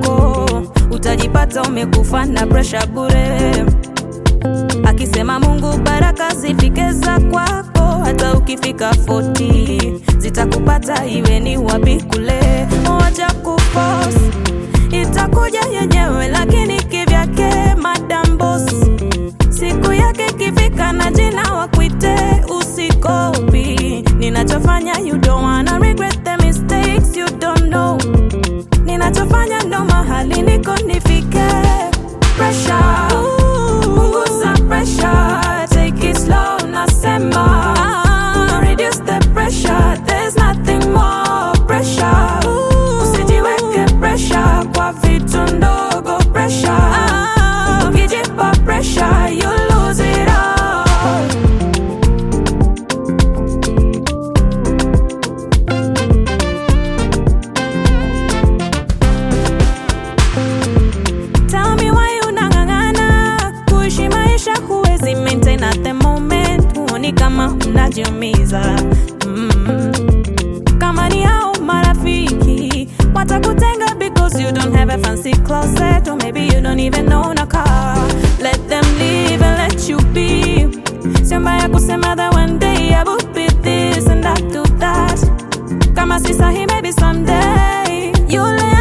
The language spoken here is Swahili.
kwako, utajipata umekufa na presha bure. Akisema Mungu baraka zifike za kwako, hata ukifika 40 zitakupata iwe ni wapi kule. Wacha kuforce, itakuja yenyewe, lakini kivyake madam boss. Siku yake ikifika na jina wakuite, usikopi ninachofanya. You don't wanna regret the mistakes you don't know. Ninachofanya ndo mahali niko nifike. Pressure, punguza pressure, take it slow, nasema. Reduce the pressure, there's nothing more pressure. Usijiweke pressure kwa vitu ndogo pressure. Ukijipa pressure, you lose it all. Tell me why unang'ang'ana kuishi maisha huwezi maintain at the moment, huoni kama unajiumiza mm. Kama ni hao marafiki watakutenga because you don't have a fancy closet or maybe you don't even own a car. Let them live and let you be. Sio mbaya kusema that one day I will be this and I do that. Kama si sahi maybe someday you'll